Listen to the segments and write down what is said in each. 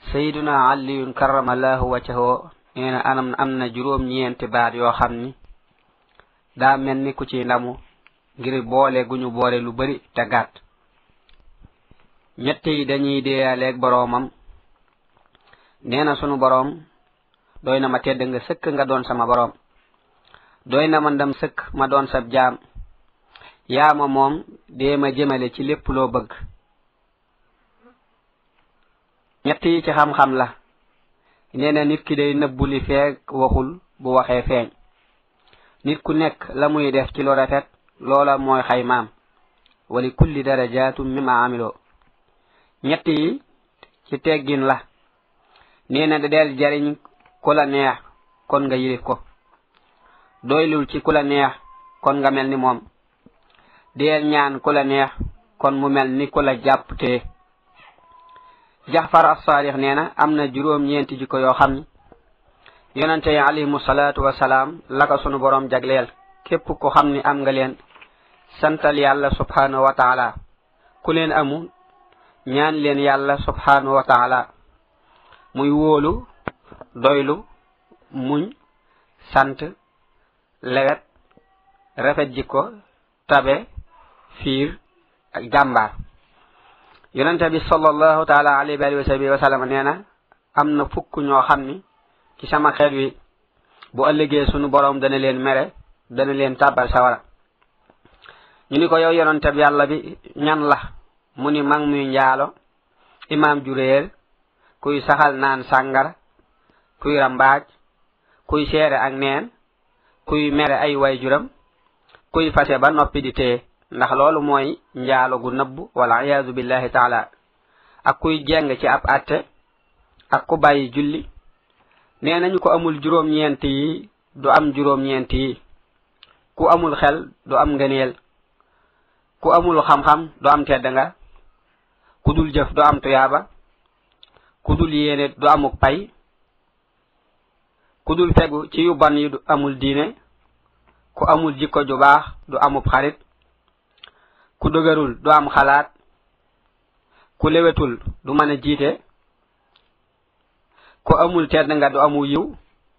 sayiduna aliyun karamallahu wajhahu nee na anam am na juróom ñeenti baat yoo xam ni daa mel ni ku ci ndamu ngir boole gu ñu boole lu bari te gàtt ñett yi dañuy deeyaleeg boroomam nee na sunu boroom doy na ma tedd nga sëkk nga doon sama boroom doy na ma ndam sëkk ma doon sab jaam yaa ma moom dee ma jëmale ci lépp loo bëgg ñett yi ci xam-xam la nee na nit ki day nëbbu li feeg waxul bu waxee feeñ nit ku nekk la muy def ci lu rafet loola mooy xaymaam wali kulli darajatum mimma amiloo ñett yi ci teggin la nee na da del jariñ ku la neex kon nga yilif ko doylul ci ku la neex kon nga mel ni moom deel ñaan ku la neex kon mu mel ni ku la jàpp tee jaxfar as-saalix nee na am na juróom ñeenti jikko yoo xam ni yonante yi alayhimu salaatu wasalaam la ko sunu boroom jagleel képp ku xam ni am nga leen santal yàlla subhanahu wa taala ku leen amu ñaan leen yàlla subhanahu wa taala muy wóolu doylu muñ sant lewet rafet jikko tabe fiir ak jàmbaar yonente bi sallallahu taala alayhi wa sahbihi wa sallam nee na am na fukk ñoo xam ni ci sama xeet wi bu ëllëgee sunu boroom dana leen mere dana leen tàbbal sawara ñu ni ko yow yonente bi yàlla bi ñan la mu ni mag muy njaalo imaam juréer kuy saxal naan sàngara kuy rambaaj kuy seere ak neen kuy mere ay waajuram kuy fase ba noppi di téye ndax loolu mooy njaalo gu nëbb wala iyaazu billahi taala ak kuy jeng ci ab atte ak ku bàyyi julli nee nañu ko amul juróom-ñeent yi du am juróom-ñeent yi ku amul xel du am ngëneel ku amul xam-xam du am tedd nga ku dul jëf du am tuyaaba ku dul yéene du amuk pay ku dul fegu ci yu ban yi du amul diine ku amul jikko ju baax du amub xarit ku dëgërul du am xalaat ku lewetul du mën a jiite ku amul tedd nga du amu yiw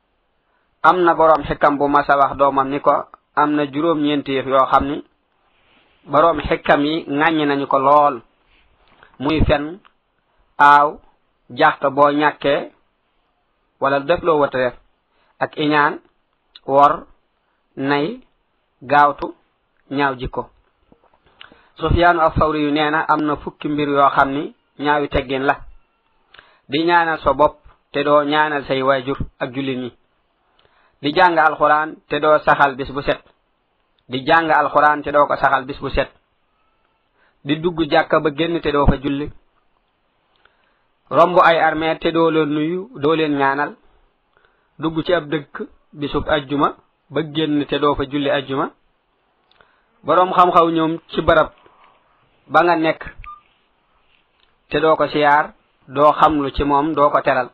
am na boroom xikam bu masa wax doomam ni ko am na juróom-ñeenti yëf yoo xam ni boroom xikam yi ŋàññi nañu ko lool muy fen aaw jaxta boo ñàkkee wala def loo wata def ak iñaan wor nay gaawtu ñaaw jikko sufyaanu as-sawri yu nee na am na fukki mbir yoo xam ni ñaawi teggin la di ñaanal sa bopp te doo ñaanal say waajur ak jullit ñi di jàng alxuraan te doo saxal bis bu set di jàng alxuraan te doo ko saxal bis bu set di dugg jàkka ba génn te doo fa julli romb ay armée te doo leen nuyu doo leen ñaanal dugg ci ab dëkk bisub ajjuma ba génn te doo fa julli ajjuma boroom xam-xaw ñoom ci barab ba nga nekk te doo ko siyaar doo xamlu ci moom doo ko teral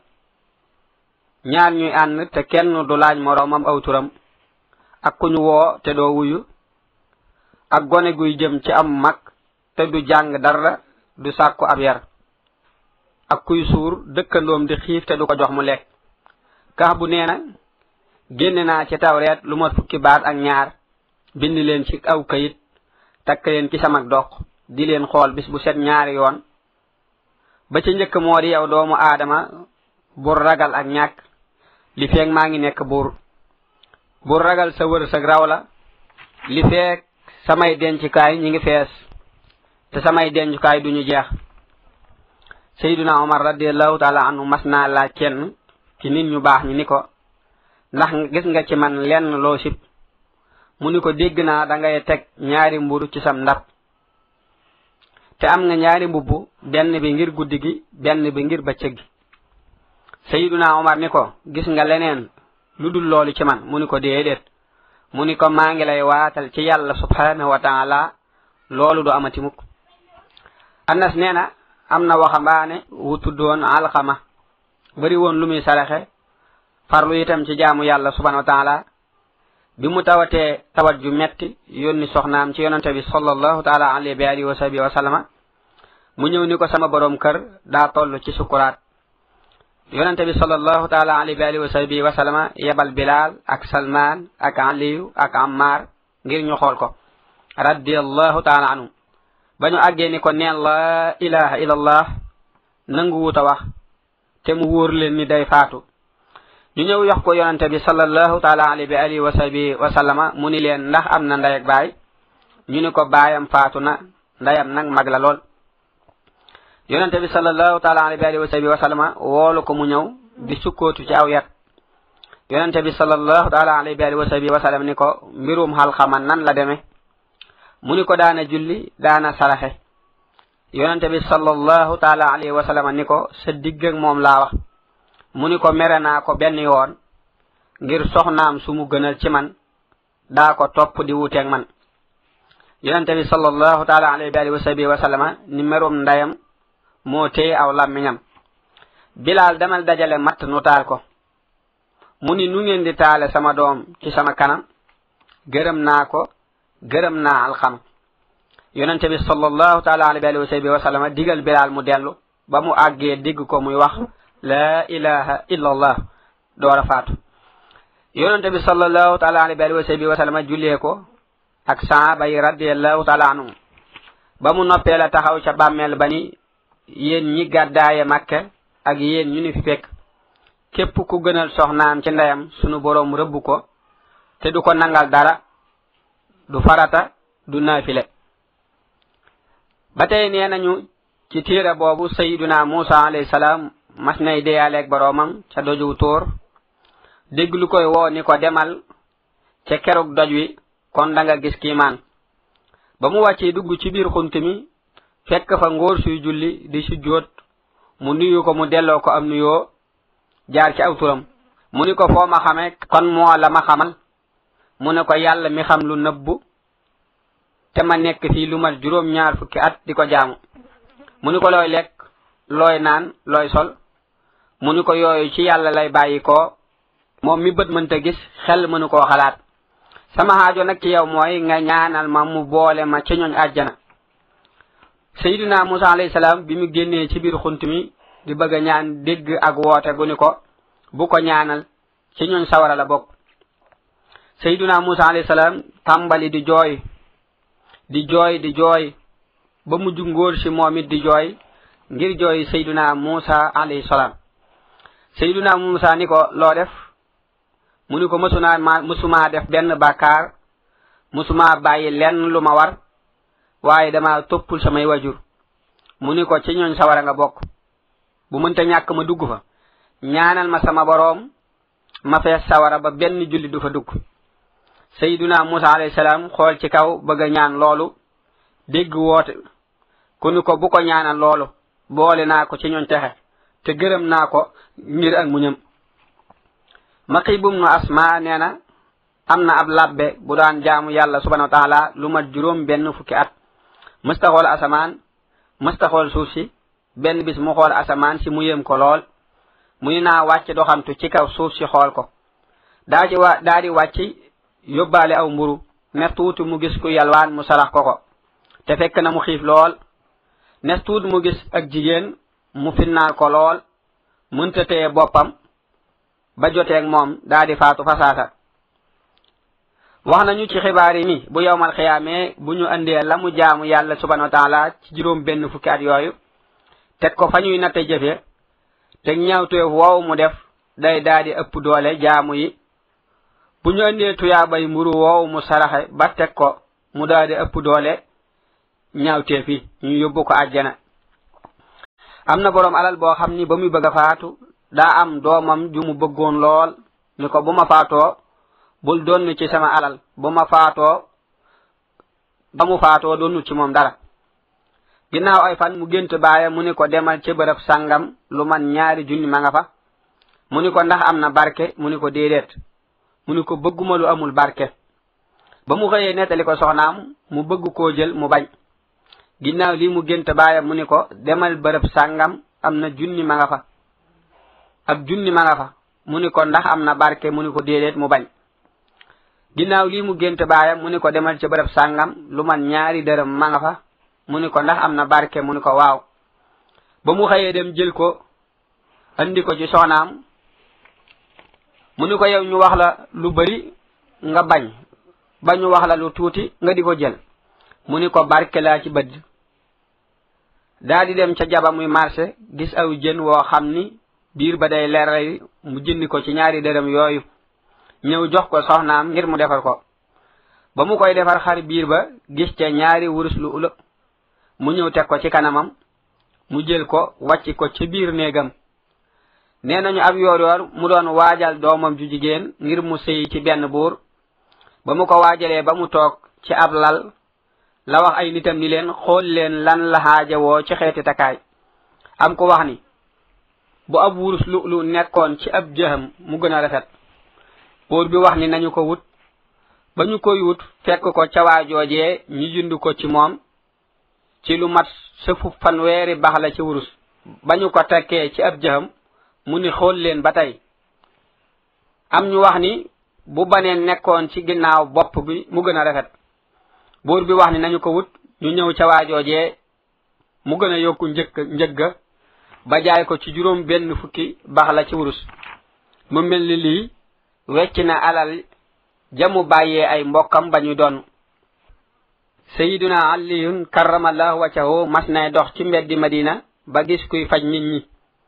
ñaar ñuy ànd te kenn du laaj moroomam aw turam ak ku ñu woo te doo wuyu ak gone guy jëm ci am mag te du jàng dara du sàkku ab yar ak kuy suur dëkkandoom di xiif te du ko jox mu lekk kax bu nee na génne naa ci tawreet lu ma fukki baat ak ñaar bind leen ci aw kayit takk leen ci sama dox di leen xool bis bu set ñaari yoon ba ci njëkk moo di yow doomu aadama bur ragal ak ñàkk li feeg maa ngi nekk buur bur ragal sa wërsëg raw la li feeg samay dencukaay ñi ngi fees te samay dencukaay duñu jeex sayduna omar radiallahu taala anhu mas naa laaj kenn ci nit ñu baax ñi ni ko ndax gis nga ci man lenn loo sib mu ni ko dégg naa da ngay teg ñaari mburu ci sam ndab te am nga ñaari mbubb benn bi ngir guddi gi benn bi ngir bëccëg gi sayiduna omar ni ko gis nga leneen lu dul loolu ci man mu ni ko déedéet mu ni ko maa ngi lay waatal ci yàlla subhanahu wa taala loolu du amati mukk anas nee na am na waxambaane wu tuddoon alxama bari woon lu muy saraxe farlu itam ci jaamu yàlla subhanahu wa taala bi mu tawatee tawat ju metti yónni soxnaam ci yonante bi sallallahu taala alayhi bi alihi wa sahbihi wa sallama mu ñëw ni ko sama borom kër daa toll ci sukuraat yonente bi sallallahu taala alayhi wa alihi wa sahbihi wa sallama yebal bilal ak salman ak aliyu ak ammar ngir ñu xool ko radiallahu taala anhu ba ñu àggee ni ko neen la ilaha illallah nangu wuta wax te mu wóor leen ni day faatu ñu ñëw yox ko yonente bi sallallahu taala alayhi wa alihi wa sahbihi wa sallama mu ni leen ndax am na ndey ak baay ñu ni ko baayam faatu na ndeyam nag mag la lool yonente bi sallallahu taala alayhi wa sahbihi wa sallama woolu ko mu ñëw di sukkootu ci aw yat yonente bi sallallahu taala alayhi wa sahbihi wa sallam ni ko mbirum xalxama nan la demee mu ni ko daana julli daana saraxe yonente bi sallallahu taala alayhi wa sallam ni ko sa digg ak moom laa wax mu ni ko mere naa ko benn yoon ngir soxnaam su mu gënal ci man daa ko topp di wuteeg man yonente bi sallallahu taala alayhi wa sahbihi wa sallama ni merum ndayam moo téye aw làmmiñam bilaal demal dajale matt nu taal ko mu ni nu ngeen di taale sama doom ci sama kanam gërëm naa ko gërëm naa alxam yonente bi sallallahu taala alayhi wa sahbihi wa sallama digal bilaal mu dellu ba mu àggee digg ko muy wax la ilaha illa allah door a faatu yonente bi sallallahu taala alayhi wa sahbihi wa sallama jullee ko ak saaba yi radiallahu taala anhum ba mu noppee la taxaw ca bàmmeel ba ni yéen ñi gàddaaye makke ak yéen ñu ni fi fekk képp ku gënal soxnaam ci ndeyam sunu boroom rëbb ko te du ko nangal dara du farata du naafile ba tey nee nañu ci tiira boobu sayiduna musa alayhi salaam mas nay deyaaleeg boroomam ca doju tóor dégg lu koy woo ni ko demal ca kerug doj wi kon da nga gis kiimaan ba mu wàccee dugg ci biir xunt mi fekk fa ngóor suy julli di sujjóot mu nuyu ko mu delloo ko am nuyoo jaar ci aw turam mu ni ko foo ma xame kon moo la ma xamal mu ne ko yàlla mi xam lu nëbbu te ma nekk fii lu mat juróom ñaar fukki at di ko jaamu mu ni ko looy lekk looy naan looy sol mu ni ko yooyu ci yàlla lay bàyyi ko moom mi bët mënta gis xel mënu koo xalaat sama xaajo nag ci yow mooy nga ñaanal ma mu boole ma ci ñooñ àjjana sayiduna musa alayhi salaam bi mu génnee ci biir xunt mi di bëgg a ñaan dégg ak woote gu ni ko bu ko ñaanal ci ñooñ sawara la bokk sayiduna musa alayhi salaam tàmbali di jooy di jooy di jooy ba mujj ngóor si moom it di jooy ngir jooy sayiduna musa alayhi salaam sayiduna musa ni ko loo def mu ni ko mësunaa ma mësumaa def benn bàkkaar mësumaa bàyyi lenn lu ma war waaye dama toppul samay wajur mu ni ko ci ñooñ sawara nga bokk bu mënta ñàkk ma dugg fa ñaanal ma sama boroom ma fees sawara ba benn julli du fa dugg sayiduna musa alayhi salaam xool ci kaw bëgg a ñaan loolu dégg woote ku ni ko bu ko ñaanal loolu boole naa ko ci ñooñ texe te gërëm naa ko ngir ak muñam maqibum nu asma nee na am na ab labbe bu daan jaamu yàlla subhanahu wa taala lu mat juróom benn fukki at mësta xool asamaan mësta xool suuf si benn bis mu xool asamaan si mu yëm ko lool mu ni naa wàcc doxantu ci kaw suuf si xool ko daa ci wa daa di wàcc yóbbaale aw mburu nes tuuti mu gis ku yalwaan mu sarax ko ko te fekk na mu xiif lool nes tuuti mu gis ak jigéen mu finnaal ko lool mënta téye boppam ba joteeg moom daa di faatu fasaasa wax nañu ci xibaar yi ni bu yowmal xiyaamee bu ñu andee la mu jaamu yàlla subhanahu wa taala ci juróom benn fukki at yooyu teg ko fa ñuy natte jëfe te ñaawteef woow mu def day daa di ëpp doole jaamu yi bu ñu andee tuyaabay mburu woow mu saraxe ba teg ko mu daa di ëpp doole ñaawteef yi ñu yóbbu ko àjjana am na boroom alal boo xam ni ba muy bëgg a faatu daa am doomam ju mu bëggoon lool ni ko bu ma faatoo bul donn ci sama alal bu ma faatoo ba mu faatoo donnul ci moom dara ginnaaw ay fan mu gént baaya mu ni ko demal ci bërëb sàngam lu man ñaari junni ma nga fa mu ni ko ndax am na barke mu ni ko déedéet mu ni ko bëgguma lu amul barke ba mu xëyee nettali ko soxnaam mu bëgg koo jël mu bañ ginnaaw lii mu gént baaya mu ni ko demal bërëb sàngam am na junni ma nga fa ak junni ma nga fa mu ni ko ndax am na barke mu ni ko déedéet mu bañ ginnaaw lii mu gént baayam mu ni ko demal ci bërëb sàngam lu man ñaari dërëm ma nga fa mu ni ko ndax am na barke mu ni ko waaw ba mu xëyee dem jël ko andi ko ci soxnaam mu ni ko yow ñu wax la lu bari nga bañ ba ñu wax la lu tuuti nga di ko jël mu ni ko barke laa ci bëdd daa di dem ca jaba muy marché gis aw jën woo xam ni biir ba day leeral mu jëndi ko ci ñaari dërëm yooyu ñëw jox ko soxnaam ngir mu defar ko ba mu koy defar xar biir ba gis ca ñaari wurus lu ula mu ñëw teg ko ci kanamam mu jël ko wàcc ko ci biir néegam nee nañu ab yoor yoor mu doon waajal doomam ju jigéen ngir mu sëy ci benn buur ba mu ko waajalee ba mu toog ci ab lal la wax ay nitam ni leen xool leen lan la xaajawoo ci xeeti takaay am ko wax ni bu ab wurus lu lu nekkoon ci ab jëxam mu gën a rafet buur bi wax ni nañu ko wut ba ñu koy wut fekk ko ca waajoojee ñu jënd ko ci moom ci lu mat sëfu fanweeri bax la ci wurus ba ñu ko tekkee ci ab jëxam mu ni xool leen ba tey am ñu wax ni bu baneen nekkoon ci ginnaaw bopp bi mu gën a rafet buur bi wax ni nañu ko wut ñu ñëw ca waajoojee mu gën a yokku njëkk njëgga ba jaay ko ci juróom benn fukki bax la ci wurus mu mel ni lii wecc na alal jamu bàyyee ay mbokkam ba ñu doon sayiduna aliyun karamallahu waccahu mas nay dox ci mbeddi madina ba gis kuy faj nit ñi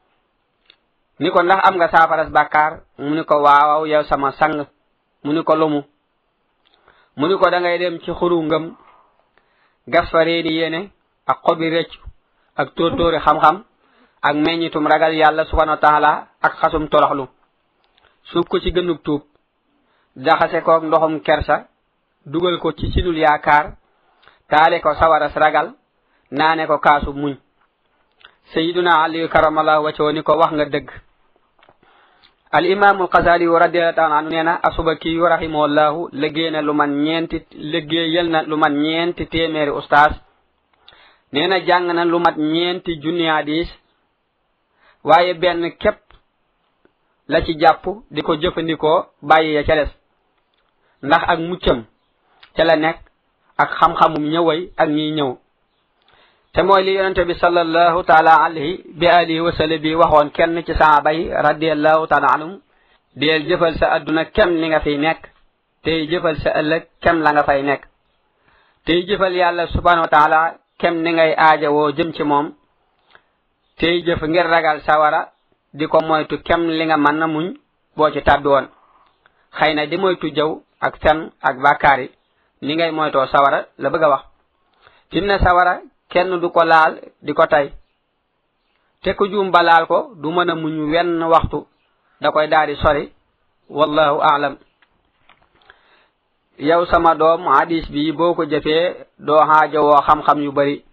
ni ko ndax am nga saafaras bàkkaar mu ni ko waawaw yow sama sang mu ni ko lumu mu ni ko da ngay dem ci xuru ngëm gas fa reeni yéene ak xobi rëccu ak tóortóori xam-xam ak meññitum ragal yàlla subhanahu wa taala ak xasum toroxlu suub ko ci gënug tuub jaxase koog ndoxum kersa dugal ko ci sinul yaakaar taale ko sawaras ragal naane ko kaasu muñ sayiduna aliyu karamallahu wacoo ni ko wax nga dëgg al imaamu alxasali yu radiallahu taala anu nee na asubaki yu rahimahullahu liggéey na lu man ñeenti liggéeyal na lu man ñeenti téeméeri ustaas nee na jàng na lu mat ñeenti junni hadis waaye benn képp la ci jàpp di ko jëfandikoo bàyyi ya ca des ndax ak muccam ca la nekk ak xam-xamum ñëway ak ñiy ñëw te mooy li yonente bi sallallahu taala alayhi bi alihi wa sallam bi waxoon kenn ci saaba yi radiallahu taala anhum deel jëfal sa adduna kem li nga fiy nekk tey jëfal sa ëllëg kem la nga fay nekk tey jëfal yàlla subhanahu wa taala kem ni ngay aajawoo jëm ci moom tey jëf ngir ragal sawara di ko moytu kem li nga mën na muñ boo ci tàbbi woon xëy na di moytu jëw ak fen ak bàkkaar yi ni ngay moytoo sawara la bëgg a wax fi mu ne sawara kenn du ko laal di ko tey te ku juum ba laal ko du mën a muñ wenn waxtu da koy daal di sori wallahu aalam yow sama doom hadis bi boo ko jëfee doo xaajowoo xam-xam yu bari